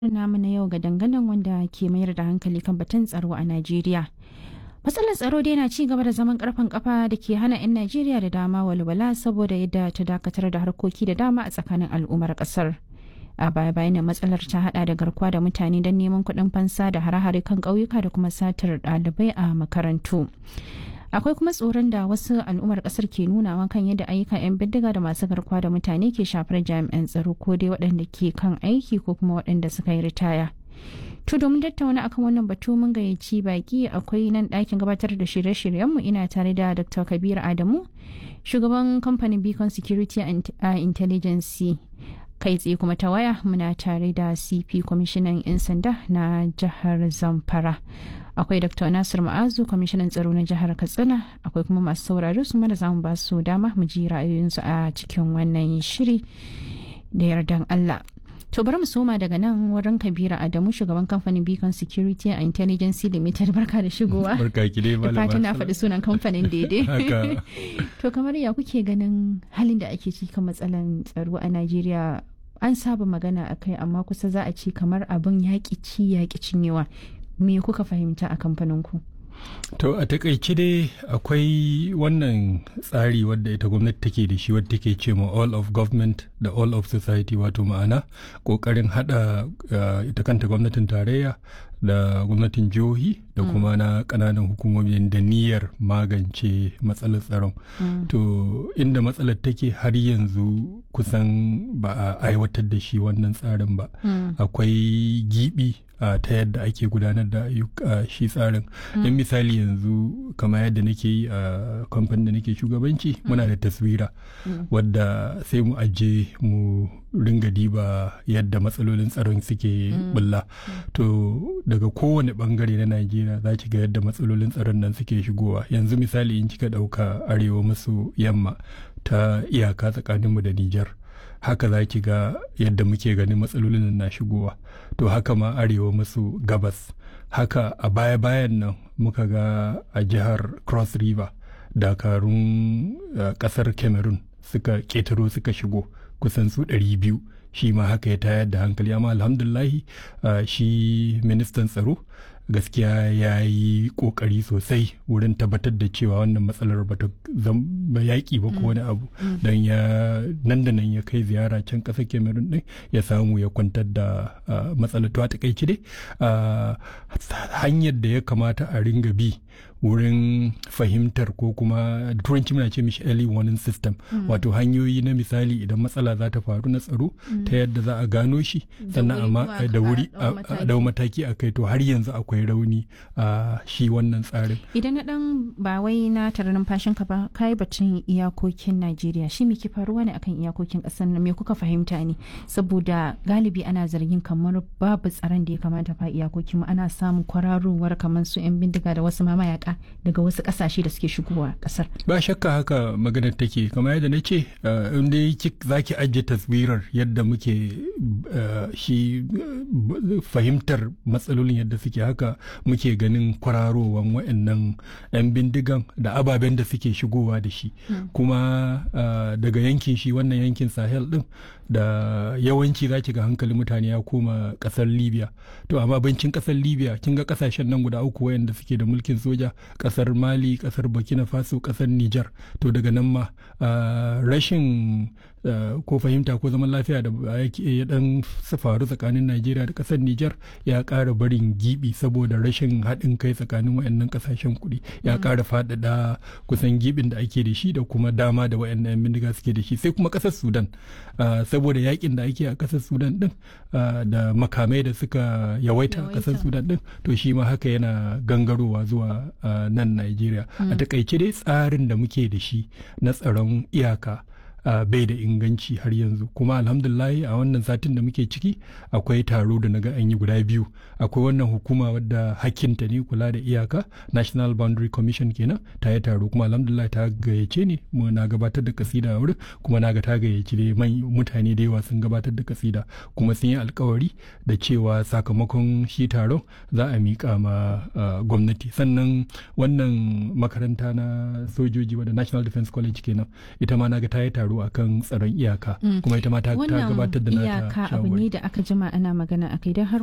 namu na yau ga danganan wanda ke mayar da hankali kan batun tsaro a Najeriya. Matsalar tsaro dai na ci gaba da zaman karfan kafa da ke hana 'yan Najeriya da dama walwala saboda yadda ta dakatar da harkoki da dama a tsakanin al'ummar kasar. A baya bayan matsalar ta hada da garkuwa da mutane don neman kuɗin fansa da hare-hare kan ƙauyuka da kuma satar ɗalibai a makarantu. akwai kuma tsoron da wasu al'ummar kasar ke nunawa kan yadda ayyukan 'yan bindiga da masu garkuwa da mutane ke shafar jami'an tsaro ko dai waɗanda ke kan aiki ko kuma waɗanda suka yi ritaya to domin tattauna akan wannan batu mun gayyaci baki akwai nan ɗakin gabatar da shirye-shiryenmu ina tare da dr kabir adamu shugaban kamfanin beacon security and intelligence kai tsaye kuma ta waya muna tare da cp kwamishinan 'yan sanda na jihar zamfara akwai dr nasir ma'azu kwamishinan tsaro na jihar katsina akwai kuma masu saurari su mana zamu ba su dama mu ji ra'ayoyinsu a cikin wannan shiri da yardan allah to bari mu soma daga nan wurin kabira adamu shugaban kamfanin beacon security and intelligence limited barka da shigowa barka ki dai da fatan na faɗi sunan kamfanin daidai to kamar ya kuke ganin halin da ake ciki kan matsalan tsaro a najeriya an saba magana a kai amma kusa za a ce kamar abin yaƙi ci yaƙi cinyewa me kuka fahimta a kamfaninku to a takaice dai akwai wannan tsari wadda ita gwamnati take da shi wadda take ce ma all of government da all of society wato ma'ana kokarin hada uh, ita kanta gwamnatin tarayya da gwamnatin jihohi da kuma na kananan hukumomi da niyyar magance matsalar tsaron mm. to inda matsalar take har yanzu kusan ba a aiwatar da shi wannan tsarin ba mm. akwai gibi Uh, ta yadda ake gudanar da uh, shi tsarin mm. in misali yanzu kama yadda nake yi a uh, kamfanin da nake shugabanci mm. muna da taswira mm. wadda sai mu aje mu ringa diba yadda matsalolin tsaron suke bulla to daga kowane bangare na najeriya za ki ga yadda matsalolin tsaron nan suke shigowa yanzu misali in kika dauka arewa maso yamma ta iyaka tsakaninmu da nijar haka za ki ga yadda muke ganin matsalolin na shigowa to haka ma arewa maso gabas haka a baya-bayan nan muka ga a jihar cross river dakarun uh, kasar cameroon suka ketaro suka shigo kusan su biyu shi ma haka ya tayar da hankali amma alhamdulahi uh, shi ministan tsaro gaskiya ya yi kokari sosai wurin tabbatar da cewa wannan matsalar ba ta yaƙi ba ko wani abu don ya nan da nan ya kai ziyara can ƙasar cameroon din ya samu ya kwantar da matsalar to a takaice dai hanyar da ya kamata a ringa bi wurin fahimtar ko kuma turanci muna ce mishi early warning system mm. wato hanyoyi na misali idan matsala za ta faru na tsaro mm. ta yadda za a gano shi sannan amma da wuri a dau mataki a kai to har yanzu akwai rauni a shi wannan tsarin idan na dan ba wai na tare numfashin ka ba kai batun iyakokin Najeriya shi me ke faruwa ne akan iyakokin kasar nan me kuka fahimta ne saboda galibi ana zargin kamar babu tsaron da ya kamata fa iyakokin mu ana samun kwararowar kamar su yan bindiga da wasu mamayaka daga wasu kasashe da suke shigowa kasar. Ba shakka haka maganar take kamar yadda na ce in dai za ki ajiye taswirar yadda muke shi fahimtar matsalolin yadda suke haka muke ganin kwararowan wa'annan 'yan bindigan da ababen da suke shigowa da shi kuma daga yankin shi wannan yankin sahel din da yawanci za ki ga hankalin mutane ya koma kasar libya to amma bancin kasar libya kin ga kasashen nan guda uku wayanda suke da mulkin soja kasar mali kasar burkina faso kasar niger to daga nan ma rashin ko fahimta ko zaman lafiya da ya dan faru tsakanin najeriya da kasar niger ya kara barin gibi saboda rashin haɗin kai tsakanin wayannan kasashen kuɗi ya kara faɗaɗa kusan gibin da ake da shi da kuma dama da wayannan bindiga suke da shi sai kuma kasar sudan saboda yakin da ake a kasar sudan din da makamai da suka yawaita a kasar sudan din to shi ma haka yana gangarowa zuwa nan Najeriya. A takaice dai tsarin da muke da shi na tsaron iyaka Uh, bai da inganci har yanzu kuma alhamdulahi a wannan satin da muke ciki akwai taro da naga an yi guda biyu akwai wannan hukuma wadda hakkinta ne kula da iyaka national boundary commission kenan ta yi taro kuma alhamdulillah ta gayyace ne mu na gabatar da kasida a wurin kuma na ga ta gayyaci dai mutane da yawa sun gabatar da kasida kuma sun yi alkawari da cewa sakamakon shi taron za a miƙa ma uh, gwamnati sannan wannan makaranta na sojoji wadda national defense college kenan ita ma na ga ta yi taro taro akan tsaron iyaka kuma ita ma ta gabatar da nata iyaka abu ne da aka jima ana magana akai don har